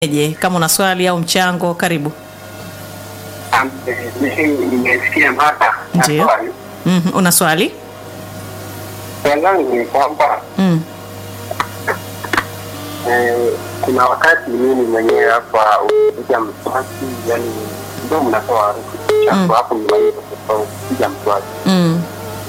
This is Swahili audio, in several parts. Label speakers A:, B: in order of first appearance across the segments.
A: Je, kama una swali au mchango karibu.
B: Nimesikia mada na
A: Ndiyo.
B: swali.
A: Mhm, una swali?
B: Swali langu ni kwamba
A: Mm.
B: eh, kuna wakati mimi mwenyewe hapa ukipiga mswaki, yani ndio mnatoa harufu chafu hapo nimaliza kupiga mswaki,
A: Mm.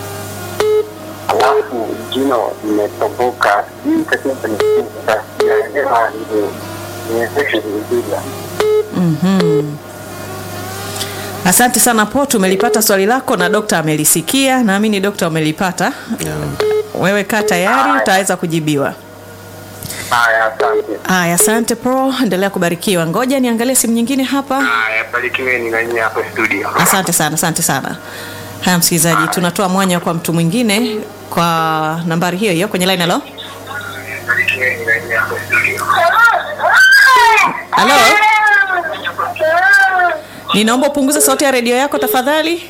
B: alafu jino limetoboka. Hii tatizo ni sasa, sijaelewa ni niwezeshe vizuri.
A: Mhm. Asante sana Po, tumelipata swali lako na dokta amelisikia. Naamini dokta umelipata. Wewe kaa tayari, utaweza kujibiwa.
B: Haya, asante.
A: Aya, asante Po, endelea kubarikiwa. Ngoja niangalie simu nyingine hapa.
B: Haya, barikiweni na nyinyi hapo studio.
A: Asante sana, asante sana. Haya msikilizaji, tunatoa mwanya kwa mtu mwingine kwa nambari hiyo hiyo kwenye line. Halo,
B: Barikiweni na nyinyi hapo studio.
A: halo, ninaomba upunguze sauti ya redio yako tafadhali.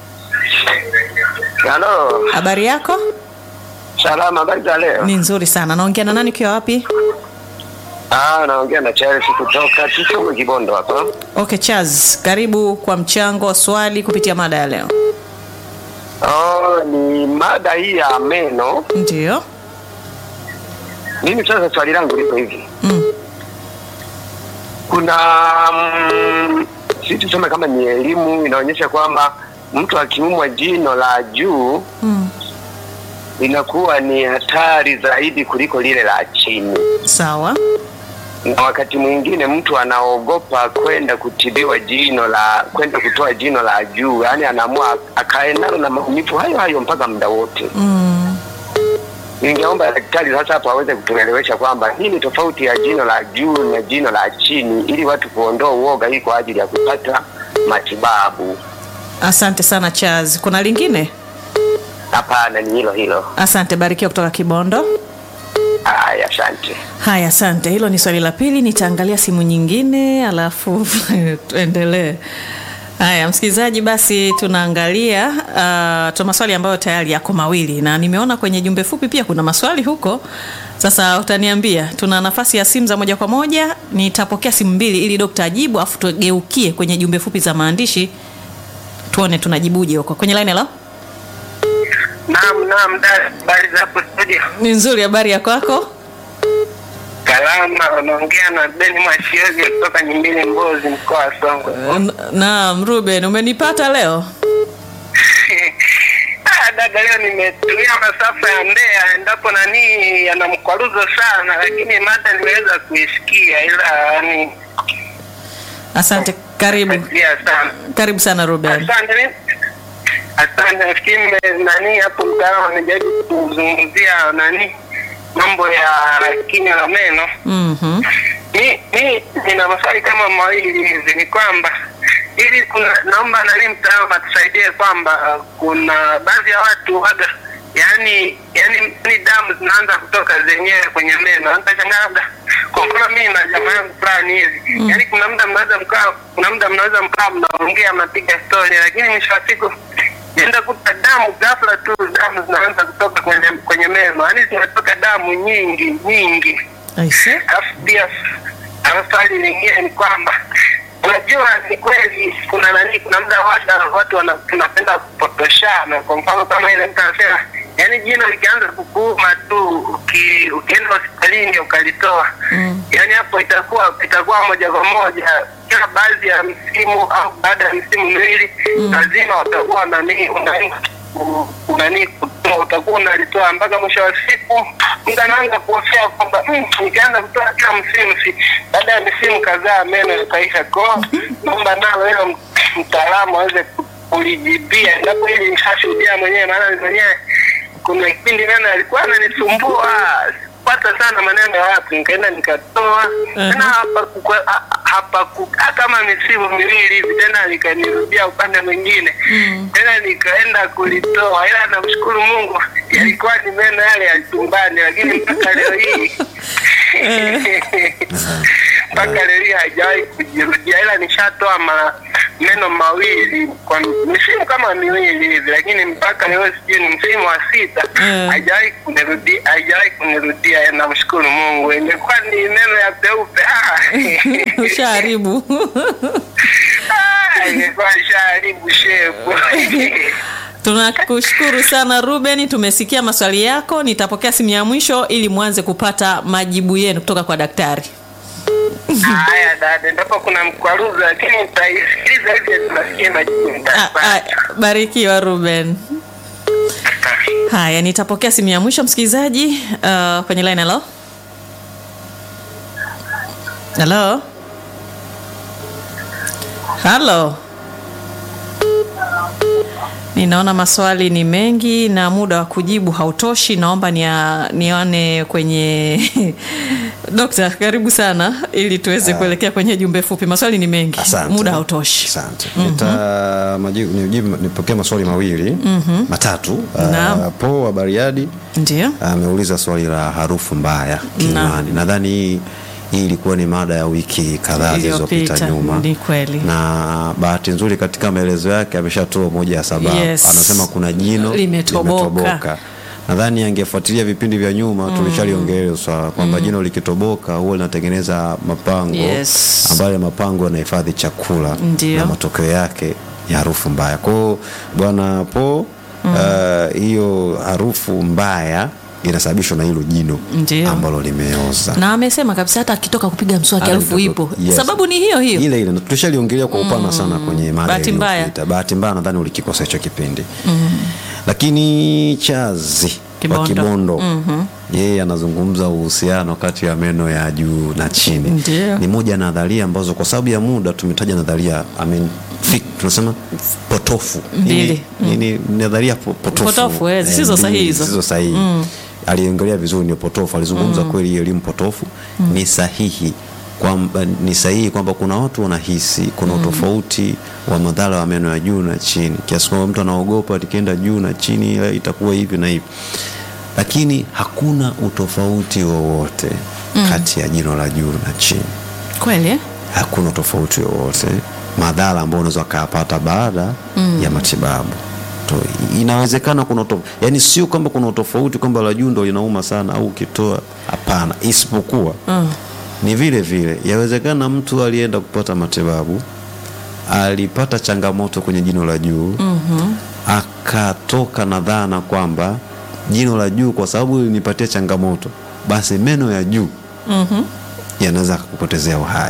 B: Halo,
A: Habari yako
B: salama, habari za leo?
A: ni nzuri sana. Naongea na nani ukiwa wapi?
B: Ah, naongea na Charles kutoka Kisumu Kibondo hapa.
A: Okay, Chaz, karibu kwa mchango wa swali kupitia mada ya leo.
B: Oh, ni mada hii ya meno.
A: Ndio.
B: Mimi sasa swali langu liko hivi.
A: Mm.
B: Kuna mm, si tuseme kama ni elimu inaonyesha kwamba mtu akiumwa jino la juu
A: Mm.
B: linakuwa ni hatari zaidi kuliko lile la chini,
A: Sawa.
B: na wakati mwingine mtu anaogopa kwenda kutibiwa jino la kwenda kutoa jino la juu, yaani anaamua akae nalo na maumivu hayo hayo mpaka muda wote.
A: Mm.
B: Ningeomba daktari sasa hapo aweze kutuelewesha kwamba hii ni tofauti ya jino la juu na jino la chini, ili watu kuondoa uoga hii kwa ajili ya kupata matibabu.
A: Asante sana Chaz. Kuna lingine?
B: Hapana, ni hilo hilo.
A: Asante, barikiwa kutoka Kibondo.
B: Haya, asante.
A: Haya, asante. Hilo ni swali la pili. Nitaangalia simu nyingine alafu tuendelee. Haya, msikilizaji, basi tunaangalia uh, tuna maswali ambayo tayari yako mawili, na nimeona kwenye jumbe fupi pia kuna maswali huko. Sasa utaniambia, tuna nafasi ya simu za moja kwa moja. Nitapokea simu mbili ili dokta ajibu, afu tugeukie kwenye jumbe fupi za maandishi, tuone tunajibuje huko kwenye line. Hello,
B: Naam, naam, dada, habari za hapo studio?
A: ni nzuri. Habari ya kwako?
B: Salama, unaongea na Beni Mwashioge kutoka Nyimbili, Mbozi, mkoa wa Songwe.
A: N- Naam, Ruben, umenipata leo?
B: Ah, dada, leo nimetumia masafa ya Mbeya, endapo nani yana mkwaruzo sana, lakini mada nimeweza kuisikia, ila yani
A: Asante, karibu
B: nafikiria sana.
A: karibu sana Ruben.
B: Asante. mi- Asante, nafikiri mme- nani hapo mtaalamu amejaribu kuzungumzia nani mambo ya kinywa na meno.
A: Mhm.
B: Mi mi nina maswali kama mawili hivi, ni kwamba ili kuna naomba nani mtaalamu atusaidie kwamba uh, kuna baadhi ya watu waga yani yani ni damu zinaanza kutoka zenyewe kwenye meno. Nitashangaa labda kwa mfano mimi na jamaa yangu fulani hivi mm. yani kuna muda mnaweza mkaa kuna muda mnaweza mkaa mnaongea mnapiga story, lakini mwisho wa siku enda kuta damu ghafla tu damu zinaanza kutoka kwenye kwenye meno, yani zinatoka damu nyingi nyingi
A: Aise.
B: alafu pia alafu swali lingine ni kwamba unajua ni kweli kuna nani kuna muda watu watu wana- tunapenda kupotoshana kwa mfano kama ile mtu anasema yaani jino likianza kukuuma tu uki, ukienda hospitalini ukalitoa
A: Mm.
B: yaani hapo itakuwa itakuwa moja kwa moja kila baadhi ya msimu au baada ya msimu miwili lazima watakuwa nani unani unani kutoa utakuwa unalitoa mpaka mwisho wa siku mtu anaanza kuhofia kwamba "Mm, nikaanza kutoa kila msimu si baada ya misimu kadhaa meno yakaisha koo naomba nalo hilo m- mtaalamu aweze ku- kulijibia endapo hili nishashuhudia mwenyewe maana ni mwenyewe kuna kipindi meno yalikuwa ananisumbua pata sana maneno ya watu nikaenda nikatoa tena hapa kukwe- ha- hapa kukaa kama misimu miwili hivi tena likanirudia upande mwingine tena nikaenda kulitoa ila namshukuru mungu yalikuwa ni meno yale ya chumbani lakini mpaka leo hii mpaka leo hii haijawahi kujirudia ila nishatoa mara meno mawili kwa misimu kama miwili hivi, lakini mpaka leo sijui ni msimu wa sita
A: Mm.
B: haijawahi kunirudia, haijawahi kunirudia. Namshukuru Mungu, imekuwa ni meno ya peupe. Ah.
A: ushaharibu
B: Ah, imekuwa shaharibu shepu.
A: tunakushukuru sana ruben tumesikia maswali yako nitapokea simu ya mwisho ili mwanze kupata majibu yenu kutoka kwa daktari
B: Haya dada, ndipo kuna mkwaruzo, lakini nitaisikiliza hivi tunasikia majibu
A: Ah, ah,
B: nitapata.
A: barikiwa ruben haya nitapokea simu ya mwisho msikilizaji uh, kwenye line halo halo halo ninaona maswali ni mengi na muda wa kujibu hautoshi naomba nia- nione kwenye dokta karibu sana ili tuweze kuelekea kwenye jumbe fupi maswali ni mengi
C: Asante.
A: muda hautoshi
C: Asante. Nita majibu nijibu nipokee maswali mawili matatu.
A: Naam.
C: Uh, Po wa Bariadi
A: ndio
C: ameuliza swali la harufu mbaya kinywani. Nadhani hii hii ilikuwa ni mada ya wiki kadhaa zilizopita
A: Iliyopita,
C: nyuma.
A: ni kweli.
C: Na bahati nzuri katika maelezo yake ameshatoa moja ya sababu.
A: Yes.
C: Anasema kuna jino
A: Limetoboka.
C: Nadhani angefuatilia vipindi vya nyuma tulishaliongelea hilo swala kwamba jino likitoboka huwa linatengeneza mapango
A: Yes.
C: ambayo ya mapango yanahifadhi chakula
A: Ndio.
C: na matokeo yake ni harufu mbaya. Kwa hiyo bwana Po, uh, hiyo harufu mbaya inasababishwa na hilo jino
A: Ndio.
C: ambalo limeoza.
A: na amesema kabisa hata akitoka kupiga mswaki harufu
C: Anatoka-
A: ipo
C: yes.
A: sababu ni hiyo hiyo
C: ile ile na tulishaliongelea kwa upana sana kwenye mada
A: Bahati mbaya.
C: iliyopita. Bahati mbaya nadhani ulikikosa hicho kipindi lakini Chazi
A: Kibondo.
C: wa Kibondo yeye anazungumza uhusiano kati ya meno ya juu na chini.
A: Ndio.
C: Ni moja ya nadharia ambazo kwa sababu ya muda tumetaja nadharia I mean, fik, tunasema potofu
A: Mbili.
C: Ni- ni, ni nadharia po- potofu,
A: Potofu, eh,
C: Eh,
A: zisizo
C: mbili,
A: sahihi hizo.
C: zisizo sahihi aliongelea vizuri ni potofu alizungumza kweli hii elimu potofu ni sahihi kwamba ni sahihi kwamba kuna watu wanahisi kuna utofauti wa madhara wa meno ya juu na chini kiasi kwamba mtu anaogopa likienda juu na chini eh, itakuwa hivi na hivi lakini hakuna utofauti wowote kati ya jino la juu na chini
A: kweli eh?
C: hakuna tofauti wowote madhara ambayo unaweza ukayapata baada ya matibabu to, inawezekana kuna utof... yani sio kwamba kuna utofauti kwamba la juu ndo linauma sana au ukitoa hapana isipokuwa
A: Mm.
C: ni vile vile yawezekana mtu alienda kupata matibabu alipata changamoto kwenye jino la juu mm-hmm. akatoka na dhana kwamba jino la juu kwa sababu linipatia changamoto basi meno ya juu
A: Mhm.
C: yanaweza kupotezea uhai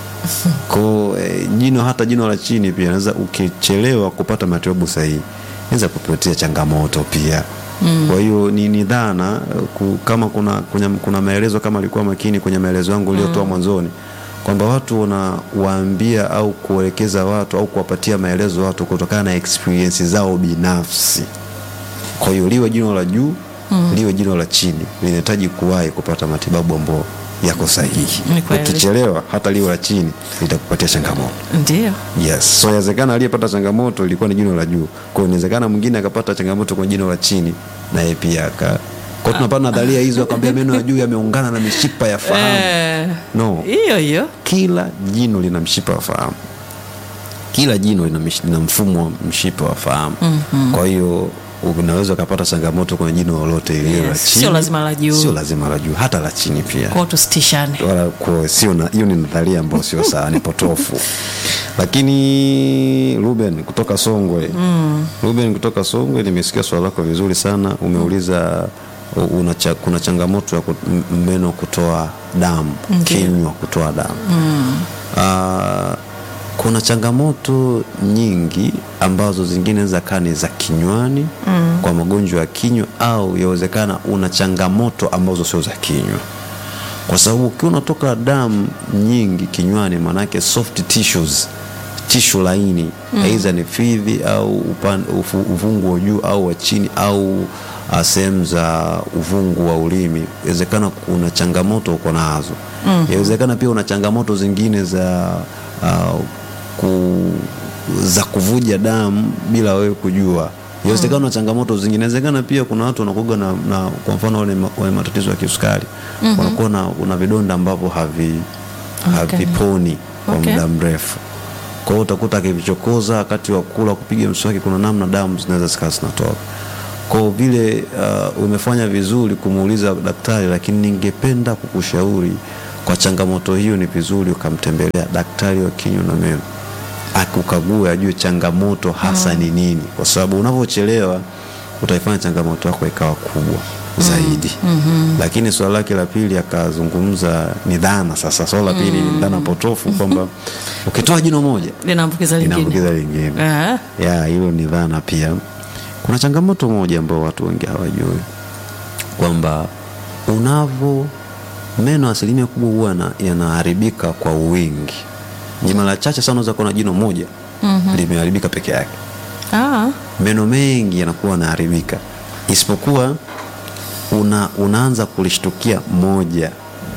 C: ko eh, jino hata jino la chini pia naweza ukichelewa kupata matibabu sahihi naweza kupatia changamoto pia mm. kwa hiyo ni, ni dhana eh, ku, kama kuna, kuna, kuna maelezo kama alikuwa makini kwenye maelezo yangu uliotoa mwanzoni kwamba watu wanawaambia au kuelekeza watu au kuwapatia maelezo watu kutokana na experience zao binafsi kwa hiyo liwe jino la juu mm. liwe jino la chini linahitaji kuwahi kupata matibabu ambao yako sahihi
A: Ni kweli.
C: ukichelewa hata liwe la chini litakupatia changamoto
A: ndio
C: yes so inawezekana aliyepata changamoto ilikuwa ni jino la juu kwa hiyo inawezekana mwingine akapata changamoto kwenye jino la chini naye pia aka kwa tunapata nadharia hizo akwambia meno ya juu yameungana na mishipa ya fahamu
A: Eh,
C: no
A: hiyo hiyo
C: kila jino lina mshipa wa fahamu kila jino lina, mish- lina mfumo wa mshipa wa fahamu mm-hmm. kwa hiyo unaweza ukapata changamoto kwenye jino lolote iliyo la
A: Yes,
C: chini
A: sio lazima la juu.
C: sio lazima la juu hata la chini pia
A: kwao tusitishane
C: wala kwa sio na hiyo ni nadharia ambayo sio sawa ni potofu lakini Ruben kutoka Songwe mm. Ruben kutoka Songwe nimesikia swali lako vizuri sana umeuliza u- una cha, kuna changamoto ya kut- m- meno kutoa damu kinywa kutoa damu mm. kuna changamoto nyingi ambazo zingine za kaa ni za kinywani mm. kwa magonjwa ya kinywa au yawezekana una changamoto ambazo sio za kinywa kwa sababu ukiwa unatoka damu nyingi kinywani maanake soft tissues tishu laini aidha ni fizi au upan, ufu, uvungu wa juu au wa chini au uh, sehemu za uvungu wa ulimi inawezekana kuna changamoto uko nazo inawezekana pia una changamoto zingine za uh, ku, za kuvuja damu bila wewe kujua inawezekana na changamoto zingine inawezekana pia kuna watu wanakuga na, na kwa mfano wale ma- wenye matatizo ya kisukari mm-hmm. wanakuwa na una vidonda ambavyo havi
A: Okay.
C: haviponi kwa
A: Okay.
C: muda mrefu Kwa hiyo utakuta akivichokoza wakati wa kula, kupiga mswaki, kuna namna damu zinaweza zikawa zinatoka. Kwa hiyo vile uh, umefanya vizuri kumuuliza daktari, lakini ningependa kukushauri kwa changamoto hiyo, ni vizuri ukamtembelea daktari wa kinywa na meno akukague, ajue changamoto hasa ni nini, kwa sababu unavyochelewa utaifanya changamoto yako ikawa kubwa zaidi. Lakini swala lake la pili akazungumza ni dhana. Sasa swala la pili ni dhana potofu kwamba ukitoa jino moja
A: linaambukiza lingine
C: inaambukiza lingine.
A: Ah,
C: Ya, hilo ni dhana pia. Kuna changamoto moja ambayo watu wengi hawajui kwamba unavo meno asilimia kubwa huwa yana- yanaharibika kwa wingi. Ni mara chache sana unaweza kuona jino moja limeharibika peke yake.
A: ah,
C: Meno mengi yanakuwa yanaharibika, isipokuwa una, unaanza kulishtukia moja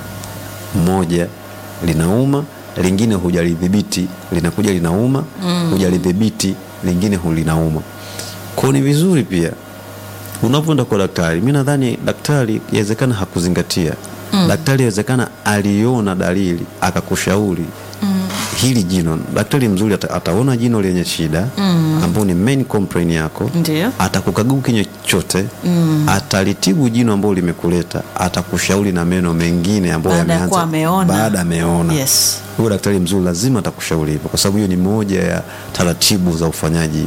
C: moja linauma, lingine hujalidhibiti, linakuja linauma, hujalidhibiti, lingine hulinauma. Kwa ni vizuri pia unapoenda kwa daktari, mi nadhani daktari yawezekana hakuzingatia daktari yawezekana aliona dalili akakushauri hili jino. Daktari mzuri ata, ataona jino lenye shida ambao ni main complaint yako
A: ndio
C: atakukagua kinywa chote atalitibu jino ambalo limekuleta, atakushauri na meno mengine ambayo
A: Baada ya
C: yameanza
A: kuwa ameona.
C: baada ameona.
A: Yes.
C: Huyo daktari mzuri lazima atakushauri hivyo, kwa sababu hiyo ni moja ya taratibu za ufanyaji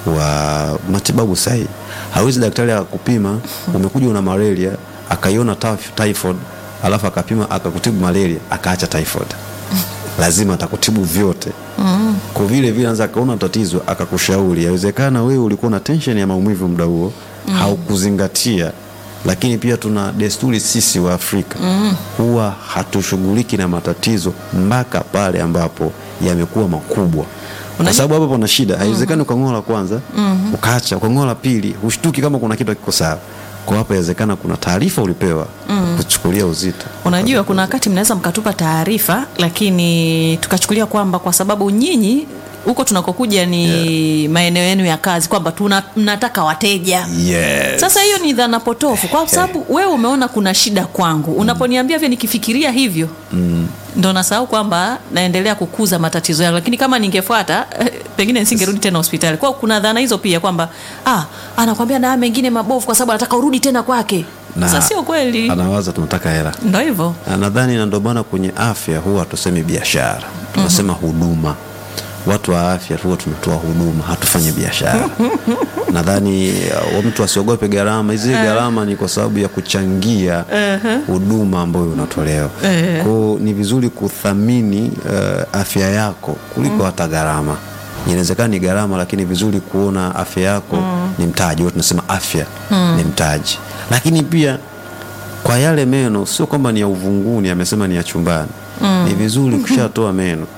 C: wa matibabu sahihi. Hawezi daktari akakupima, umekuja una malaria akaiona typh- typhoid, alafu akapima akakutibu malaria akaacha typhoid. Lazima atakutibu vyote kwa vile vile anaweza akaona tatizo akakushauri. Yawezekana wewe ulikuwa na tension ya maumivu muda huo haukuzingatia, lakini pia tuna desturi sisi wa Afrika huwa hatushughuliki na matatizo mpaka pale ambapo yamekuwa makubwa, kwa sababu hapo pana shida. Haiwezekani ukang'oa la kwanza ukaacha, ukang'oa la pili hushtuki kama kuna kitu kiko sawa. Kwa hapo yawezekana kuna taarifa ulipewa kuchukulia uzito.
A: Unajua, kuna wakati mnaweza mkatupa taarifa, lakini tukachukulia kwamba kwa sababu nyinyi huko tunakokuja ni maeneo yenu ya kazi, kwamba tuna mnataka wateja.
C: Yes.
A: Sasa hiyo ni dhana potofu, kwa sababu wewe umeona kuna shida kwangu. Unaponiambia vile, nikifikiria hivyo ndo nasahau kwamba naendelea kukuza matatizo yangu, lakini kama ningefuata eh, pengine nisingerudi tena hospitali. Kwa hiyo kuna dhana hizo pia kwamba ah, anakwambia na haya mengine mabovu kwa sababu anataka urudi tena kwake.
C: Na
A: Sasa sio kweli,
C: anawaza tunataka hela
A: ndo hivyo.
C: Na nadhani na ndio maana kwenye afya huwa hatusemi biashara, tunasema huduma. Watu wa afya huwa tunatoa huduma, hatufanyi biashara. Nadhani uh, mtu asiogope gharama. Hizi gharama ni kwa sababu ya kuchangia huduma ambayo unatolewa. Kwa hiyo ni vizuri kuthamini uh, afya yako kuliko hata gharama. Inawezekana ni gharama, lakini vizuri kuona afya yako ni mtaji. Huwa tunasema afya ni mtaji, lakini pia kwa yale meno sio kwamba ni ya uvunguni, amesema ni ya chumbani. Ni vizuri kushatoa meno,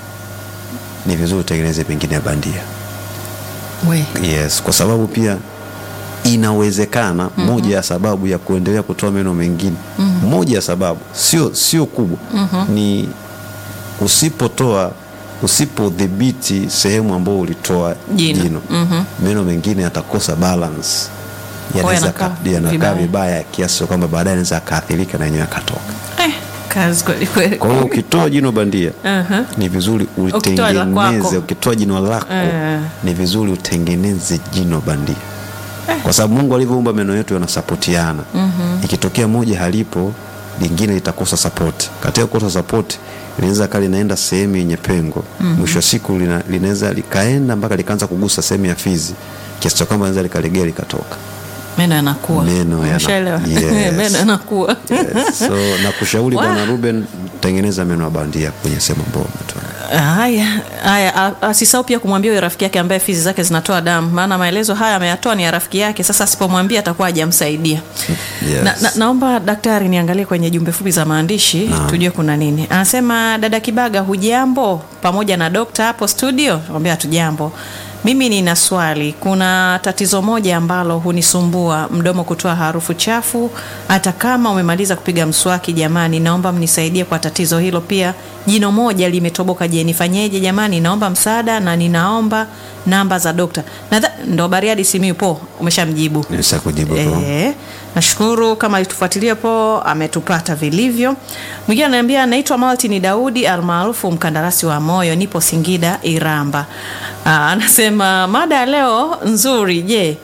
C: ni vizuri utengeneze pengine ya bandia.
A: We.
C: Yes, kwa sababu pia inawezekana moja ya sababu ya kuendelea kutoa meno mengine, moja ya sababu sio sio kubwa, ni usipotoa usipodhibiti sehemu ambayo ulitoa
A: Jino.
C: jino, meno mengine yatakosa balance,
A: Kwa
C: yanaweza
A: yanakaa
C: ka- yanakaa
A: vibaya.
C: vibaya kiasi cha kwamba baadaye anaweza akaathirika na yenyewe akatoka.
A: Eh, kazi kweli kweli.
C: Kwa hiyo ukitoa jino bandia
A: Aha.
C: ni vizuri
A: Ukitoa la kwako.
C: ulitengeneze. Ukitoa jino lako
A: Eh.
C: ni vizuri utengeneze jino bandia, kwa sababu Mungu alivyoumba meno yetu yanasapotiana. Ikitokea moja halipo, lingine litakosa sapoti. Katika kukosa sapoti, linaweza kaa linaenda sehemu yenye pengo, mwisho wa siku lina- linaweza likaenda mpaka likaanza kugusa sehemu ya fizi, kiasi cha kwamba linaweza likalegea likatoka.
A: Meno yanakuwa.
C: Meno yana-
A: Umeshaelewa?
C: Yes.
A: Meno yanakuwa.
C: Yes. So nakushauri
A: Wow.
C: Bwana Ruben, tengeneza meno ya bandia kwenye sehemu ambayo umetoa.
A: Haya, haya, a- asisahau pia kumwambia huyo rafiki yake ambaye fizi zake zinatoa damu, maana maelezo haya ameyatoa ni ya rafiki yake. Sasa asipomwambia atakuwa hajamsaidia.
C: Yes.
A: Na, na, naomba daktari niangalie kwenye jumbe fupi za maandishi tujue kuna nini. Anasema dada Kibaga, hujambo? Pamoja na dokta hapo studio, ambia hatujambo. Mimi nina swali. Kuna tatizo moja ambalo hunisumbua, mdomo kutoa harufu chafu hata kama umemaliza kupiga mswaki. Jamani, naomba mnisaidie kwa tatizo hilo. Pia jino moja limetoboka. Je, nifanyeje jamani? Naomba msaada na ninaomba namba za dokta. Nadha, ndo Bariadi Simiyu po umeshamjibu.
C: Nimesha kujibu hapo.
A: Eh, nashukuru kama alitufuatilia po ametupata vilivyo. Mwingine ananiambia anaitwa Martin Daudi almaarufu mkandarasi wa moyo, nipo Singida Iramba. Aa, anasema mada ya leo nzuri. Je,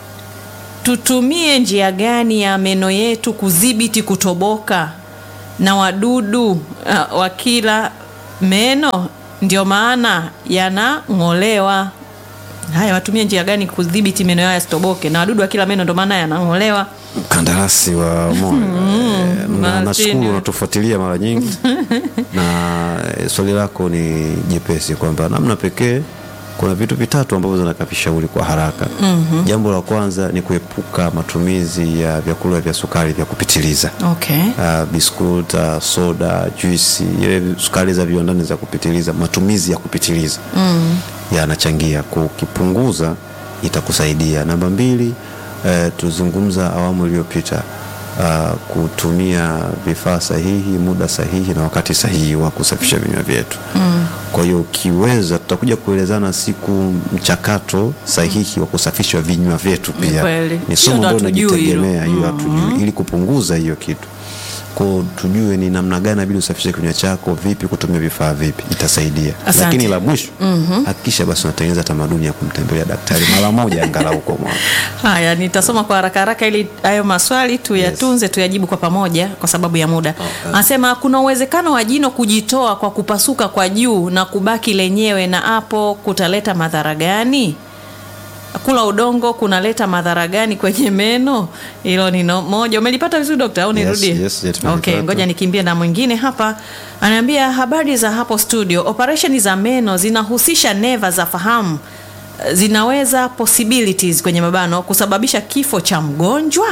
A: tutumie njia gani ya meno yetu kudhibiti kutoboka na wadudu uh, wa kila meno, ndio maana yanang'olewa. Haya, watumie njia gani kudhibiti meno yao yasitoboke na wadudu wa kila meno, ndio maana yanang'olewa.
C: mkandarasi wa moyo Eh, na-
A: Martin.
C: nashukuru unatufuatilia mara nyingi na eh, swali lako ni jepesi kwamba namna pekee kuna vitu vitatu ambavyo zinakavishauri kwa haraka jambo la kwanza ni kuepuka matumizi ya vyakula vya sukari vya kupitiliza
A: Okay.
C: uh, biskut uh, soda juisi ile sukari za viwandani za kupitiliza matumizi ya kupitiliza mm. yanachangia kukipunguza itakusaidia namba mbili uh, tuzungumza awamu iliyopita uh, kutumia vifaa sahihi muda sahihi na wakati sahihi wa kusafisha vinywa vyetu mm. kwa hiyo ukiweza tutakuja kuelezana siku mchakato sahihi wa kusafisha vinywa vyetu
A: Ni
C: pia
A: kweli.
C: ni
A: Hiyo
C: somo
A: ndo
C: ambalo
A: hatujui hilo.
C: linajitegemea hiyo hatujui ili kupunguza hiyo kitu ko tujue ni namna gani nabidi usafishe kinywa chako vipi kutumia vifaa vipi itasaidia
A: Asante.
C: lakini la mwisho hakikisha basi unatengeneza tamaduni ya kumtembelea daktari mara moja angalau kwa mwaka
A: Haya, nitasoma kwa haraka haraka ili hayo maswali tuyatunze, tuyajibu kwa pamoja kwa sababu ya muda. Anasema kuna uwezekano wa jino kujitoa kwa kupasuka kwa juu na kubaki lenyewe, na hapo kutaleta madhara gani? Kula udongo kunaleta madhara gani kwenye meno? Hilo ni no, moja. Umelipata vizuri dokta au nirudie?
C: Yes, yes, yes, tumelipata.
A: okay, ngoja nikimbie na mwingine hapa. Anaambia habari za hapo studio. Operesheni za meno zinahusisha neva za fahamu zinaweza possibilities kwenye mabano kusababisha kifo cha mgonjwa.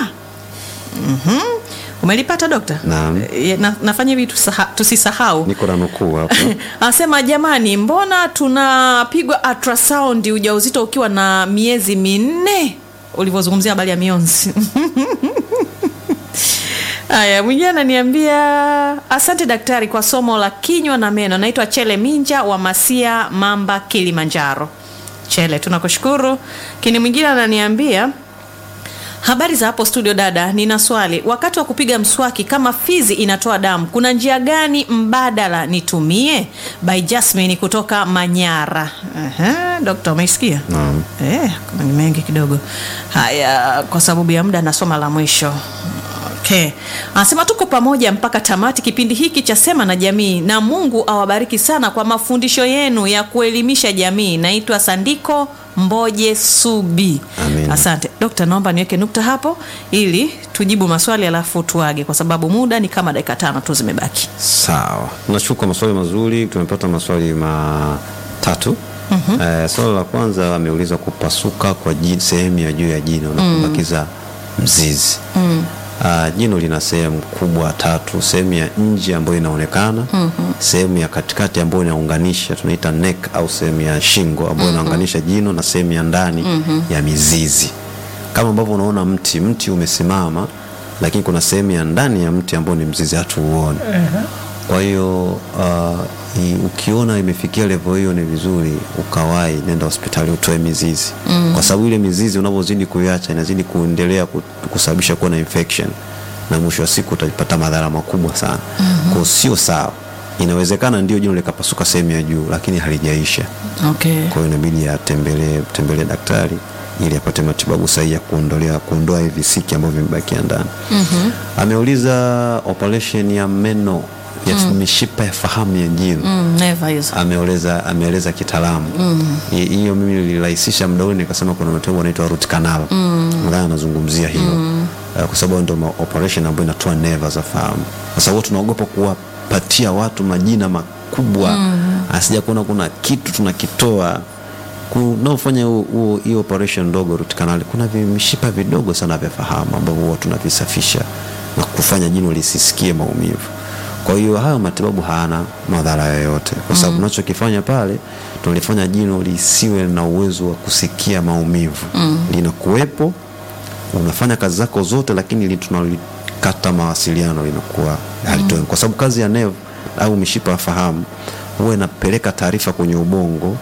A: Mhm. Umelipata dokta?
C: Naam.
A: E, Na, nafanya hivi tusaha- tusisahau.
C: niko na nukuu hapa
A: Anasema jamani, mbona tunapigwa ultrasound ujauzito ukiwa na miezi minne, ulivyozungumzia habari ya mionzi. Haya, mwingine ananiambia asante daktari kwa somo la kinywa na meno. Naitwa Chele Minja wa Masia, Mamba, Kilimanjaro. Chele, tunakushukuru. Kini mwingine ananiambia Habari za hapo studio dada, nina swali. Wakati wa kupiga mswaki, kama fizi inatoa damu, kuna njia gani mbadala nitumie? By Jasmine kutoka Manyara. Aha, dokta, umeisikia?
C: Naam.
A: Eh, kuna ni mengi kidogo. Haya, kwa sababu ya muda nasoma la mwisho. Okay. Anasema tuko pamoja mpaka tamati kipindi hiki cha Sema na Jamii, na Mungu awabariki sana kwa mafundisho yenu ya kuelimisha jamii. Naitwa Sandiko Mboje Subi.
C: Amin.
A: Asante dokta, naomba niweke nukta hapo ili tujibu maswali alafu tuage, kwa sababu muda ni kama dakika tano tu zimebaki.
C: sawa nashukuru kwa maswali mazuri tumepata maswali matatu mm-hmm. eh, swali la kwanza ameuliza kupasuka kwa ji- sehemu ya juu ya jino na kubakiza mzizi mm. Uh, jino lina sehemu kubwa tatu sehemu ya nje ambayo inaonekana mm-hmm. sehemu ya katikati ambayo inaunganisha tunaita neck au sehemu ya shingo ambayo inaunganisha jino na sehemu ya ndani mm-hmm. ya mizizi kama ambavyo unaona mti mti umesimama lakini kuna sehemu ya ndani ya mti ambao ni mzizi hatuuone kwa hiyo uh, i- ukiona imefikia level hiyo ni vizuri ukawai nenda hospitali utoe mizizi mm. kwa sababu ile mizizi unavyozidi kuiacha inazidi kuendelea ku- kusababisha kuwa na infection na mwisho wa siku utapata madhara makubwa sana mm-hmm. kwao sio sawa inawezekana ndio jino likapasuka sehemu ya juu lakini halijaisha
A: Okay.
C: kwa hiyo inabidi atembelee tembelee daktari ili apate matibabu sahihi ya kuondolea kuondoa hivi visiki ambavyo vimebakia ndani mm-hmm. ameuliza operation ya meno ya mishipa ya fahamu ya jino
A: Mm, never hizo.
C: ameeleza ameeleza kitaalamu Hi- hiyo mimi nilirahisisha muda ule nikasema kuna matibabu anaitwa root canal nadhani anazungumzia hilo Eh, kwa sababu ndio ma- operation ambayo inatoa neva za fahamu kwa sababu tunaogopa kuwapatia watu majina makubwa asija kuona kuna kitu tunakitoa kunaofanya huo- huo- hiyo operation ndogo root canal kuna vimishipa vidogo sana vya fahamu ambavyo huwa tunavisafisha na kufanya jino lisisikie maumivu kwa hiyo hayo matibabu hayana madhara yoyote kwa sababu tunachokifanya pale tunalifanya jino lisiwe na uwezo wa kusikia maumivu linakuwepo unafanya kazi zako zote lakini li- tunalikata mawasiliano linakuwa halitoe kwa sababu kazi ya nerve au mishipa ya fahamu huwa inapeleka taarifa kwenye ubongo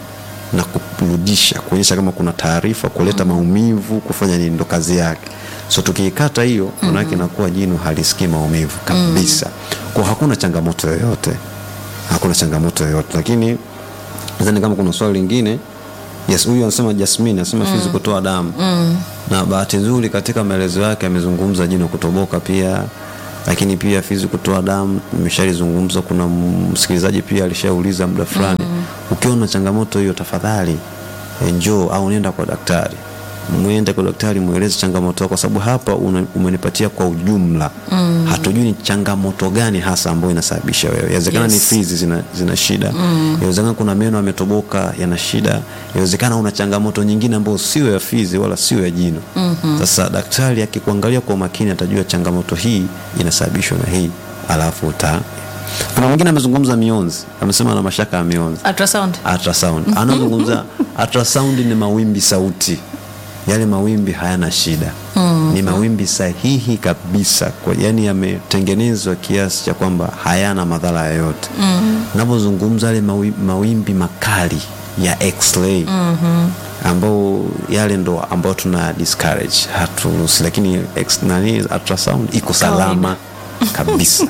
C: na kurudisha kuonyesha kama kuna taarifa kuleta maumivu kufanya nini ndo kazi yake so tukiikata hiyo manake inakuwa jino halisikii maumivu kabisa kwa hakuna changamoto yoyote hakuna changamoto yoyote lakini nadhani kama kuna swali lingine yes huyu anasema jasmin anasema fizi kutoa damu na bahati nzuri katika maelezo yake amezungumza jino kutoboka pia lakini pia fizi kutoa damu imeshalizungumza kuna msikilizaji pia alishauliza muda fulani ukiona changamoto hiyo tafadhali eh, njoo au nenda kwa daktari mwende kwa daktari mweleze changamoto yako, kwa sababu hapa una, umenipatia kwa ujumla mm. hatujui ni changamoto gani hasa ambayo inasababisha wewe. Inawezekana
A: Yes.
C: ni fizi zina, zina shida mm. inawezekana kuna meno yametoboka yana shida, inawezekana una changamoto nyingine ambayo sio ya fizi wala sio ya jino mm-hmm. Sasa daktari akikuangalia kwa makini atajua changamoto hii inasababishwa na hii, alafu uta kuna mwingine amezungumza mionzi, amesema ana mashaka ya mionzi
A: ultrasound
C: ultrasound anazungumza ultrasound ni mawimbi sauti yale mawimbi hayana shida mm. ni mawimbi sahihi kabisa kwa, yani yametengenezwa kiasi cha kwamba hayana madhara yoyote mm. napozungumza yale mawi, mawimbi makali ya x-ray mm-hmm. ambao yale ndo ambao tuna discourage haturuhusi lakini ex, nani ultrasound iko salama kabisa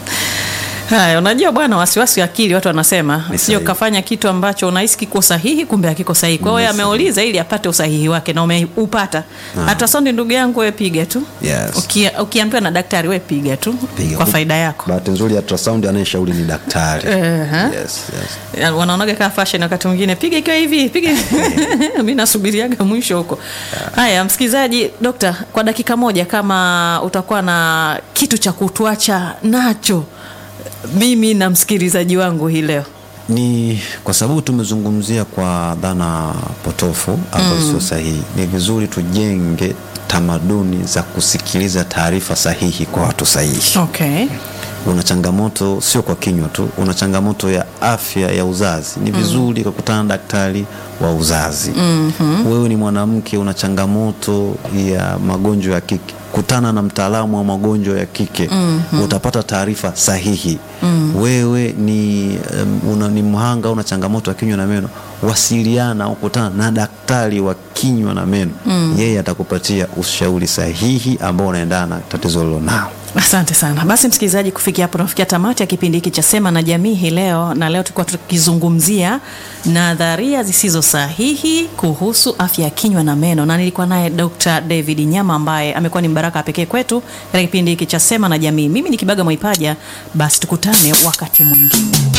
A: Haya, unajua bwana, wasiwasi wa akili watu wanasema
C: Ni
A: sio
C: sahihi.
A: kafanya kitu ambacho unahisi kiko sahihi, kumbe hakiko sahihi. Kwa hiyo
C: Ni
A: ameuliza ili apate usahihi wake na umeupata.
C: Ah.
A: Ultrasound, ndugu yangu, wewe piga tu
C: Yes.
A: Uki, ukiambiwa na daktari wewe piga tu
C: Piga.
A: kwa faida yako.
C: bahati nzuri ultrasound anayeshauri ni daktari
A: Ehe.
C: yes, yes.
A: Ya, wanaonaga kama fashion wakati mwingine piga ikiwa hivi piga mi nasubiriaga mwisho huko haya msikilizaji dokta kwa dakika moja kama utakuwa na kitu cha kutuacha nacho mimi na msikilizaji wangu hii leo
C: ni kwa sababu tumezungumzia kwa dhana potofu ambazo sio sahihi ni vizuri tujenge tamaduni za kusikiliza taarifa sahihi kwa watu sahihi
A: okay.
C: una changamoto sio kwa kinywa tu una changamoto ya afya ya uzazi ni vizuri kukutana na daktari wa uzazi mm-hmm. wewe ni mwanamke una changamoto ya magonjwa ya kike kutana na mtaalamu wa magonjwa ya kike mm-hmm. utapata taarifa sahihi mm-hmm. wewe ni, um, una, ni mhanga una changamoto ya kinywa na meno wasiliana au kutana na daktari wa kinywa na meno mm. yeye atakupatia ushauri sahihi ambao unaendana na tatizo lilonao
A: asante sana basi msikilizaji kufikia hapo tunafikia tamati ya kipindi hiki cha sema na jamii hii leo na leo tulikuwa tukizungumzia nadharia zisizo sahihi kuhusu afya ya kinywa na meno na nilikuwa naye dr david nyama ambaye amekuwa ni mbaraka wa pekee kwetu katika kipindi hiki cha sema na jamii mimi ni kibaga mwaipaja basi tukutane wakati mwingine